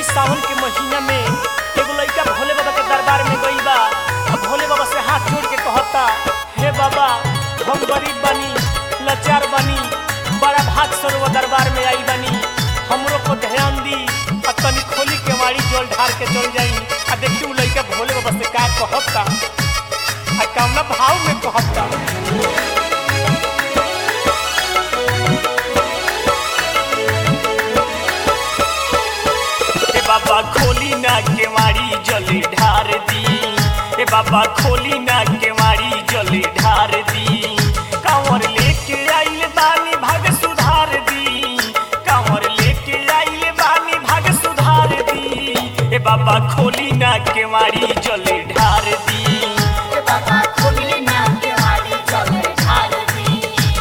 सावन के महीना में एगो लइका भोले बाबा के दरबार में गई बा अब भोले बाबा से हाथ जोड़ के कहता हे बाबा हम गरीब बनी लाचार बनी बड़ा भाग सरोवर दरबार में आई बनी हमरो को ध्यान दी आ तनी खोली के मारी जल ढार के चल जाई आ देखी उ लइका भोले बाबा से का कहता आ कवना भाव में कहता ए बाबा खोली ना के मारी जली ढार दी ए बाबा खोली ना के मारी जली ढार दी कांवर लेके आइल बानी भाग सुधार दी कांवर लेके आइल बानी भाग सुधार दी ए बाबा खोली ना के मारी जली ढार दी के बाबा खोली ना के वाली चले ढाल दी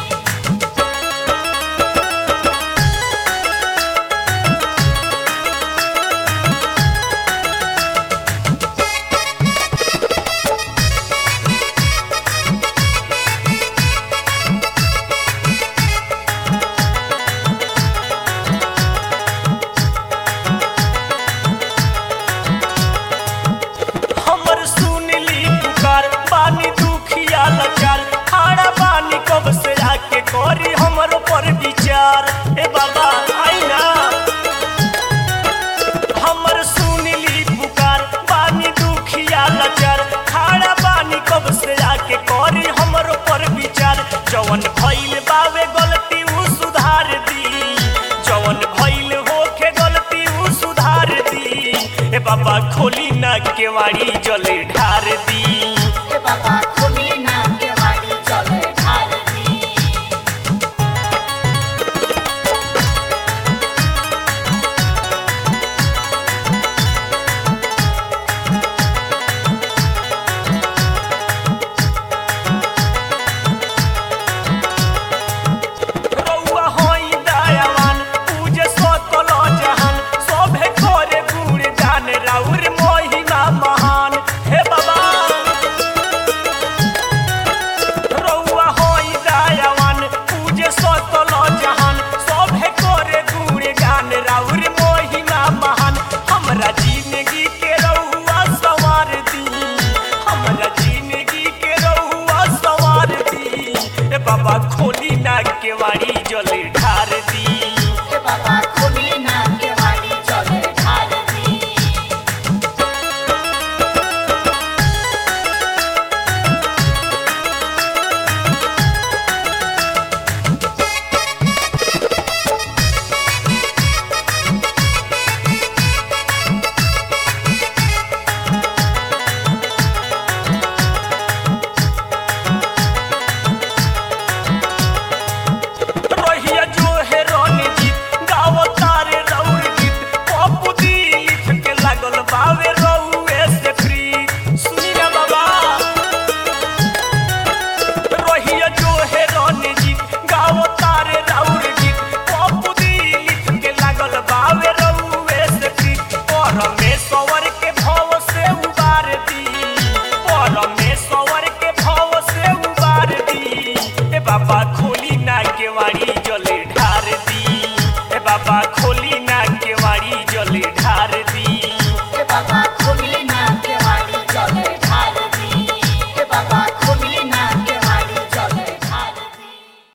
हमर सुन ली पुकार पानी दुखिया लाचार खाड़ा पानी कब से आके करी हमर पर विचार ए बाबा आई ना हमर सुन ली पुकार पानी दुखिया लाचार खाड़ा पानी कब से आके करी हमर पर विचार जवन भइल बावे गलती उ सुधार दी जवन भइल होखे गलती उ सुधार दी ए बाबा खोली ना केवाड़ी जले ढार दी के बाबा खोली